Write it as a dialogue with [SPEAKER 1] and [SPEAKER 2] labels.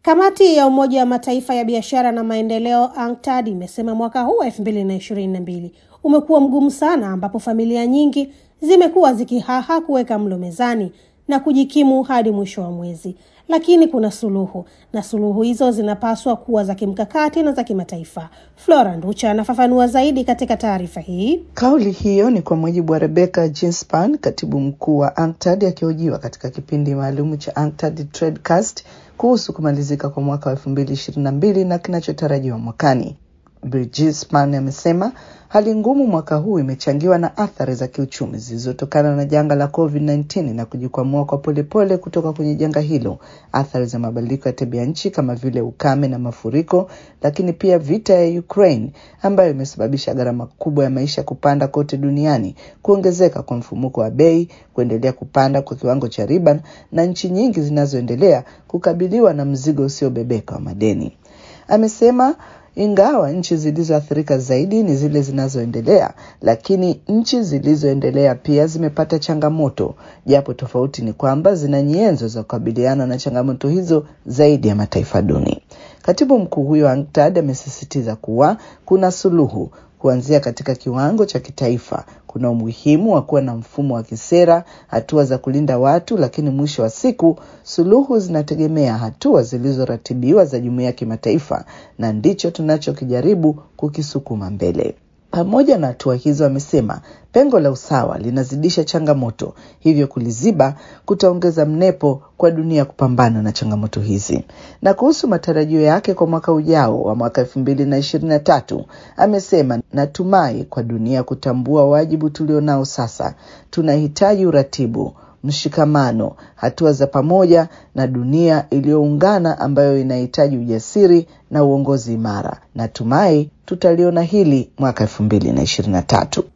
[SPEAKER 1] Kamati ya Umoja wa Mataifa ya biashara na maendeleo UNCTAD imesema mwaka huu wa 2022 umekuwa mgumu sana, ambapo familia nyingi zimekuwa zikihaha kuweka mlo mezani na kujikimu hadi mwisho wa mwezi. Lakini kuna suluhu na suluhu hizo zinapaswa kuwa za kimkakati na za kimataifa. Flora Nducha anafafanua zaidi katika taarifa hii.
[SPEAKER 2] Kauli hiyo ni kwa mujibu wa Rebecca Ginspan, katibu mkuu wa UNCTAD akihojiwa katika kipindi maalum cha UNCTAD Tradecast kuhusu kumalizika kwa mwaka wa elfu mbili ishirini na mbili na kinachotarajiwa mwakani. Ginspan amesema hali ngumu mwaka huu imechangiwa na athari za kiuchumi zilizotokana na janga la COVID-19 na kujikwamua kwa polepole kutoka kwenye janga hilo, athari za mabadiliko ya tabia nchi kama vile ukame na mafuriko, lakini pia vita ya Ukraine ambayo imesababisha gharama kubwa ya maisha kupanda kote duniani, kuongezeka kwa mfumuko wa bei, kuendelea kupanda kwa kiwango cha riba na nchi nyingi zinazoendelea kukabiliwa na mzigo usiobebeka wa madeni. Amesema ingawa nchi zilizoathirika zaidi ni zile zinazoendelea, lakini nchi zilizoendelea pia zimepata changamoto, japo tofauti ni kwamba zina nyenzo za kukabiliana na changamoto hizo zaidi ya mataifa duni. Katibu mkuu huyo wa UNCTAD amesisitiza kuwa kuna suluhu kuanzia katika kiwango cha kitaifa. Kuna umuhimu wa kuwa na mfumo wa kisera, hatua za kulinda watu, lakini mwisho wa siku suluhu zinategemea hatua zilizoratibiwa za jumuiya ya kimataifa, na ndicho tunachokijaribu kukisukuma mbele. Pamoja na hatua hizo, amesema pengo la usawa linazidisha changamoto, hivyo kuliziba kutaongeza mnepo kwa dunia kupambana na changamoto hizi. Na kuhusu matarajio yake kwa mwaka ujao wa mwaka elfu mbili na ishirini na tatu amesema, natumai kwa dunia kutambua wajibu tulionao sasa, tunahitaji uratibu mshikamano, hatua za pamoja na dunia iliyoungana ambayo inahitaji ujasiri na uongozi imara. Natumai tutaliona hili mwaka elfu mbili na ishirini na tatu.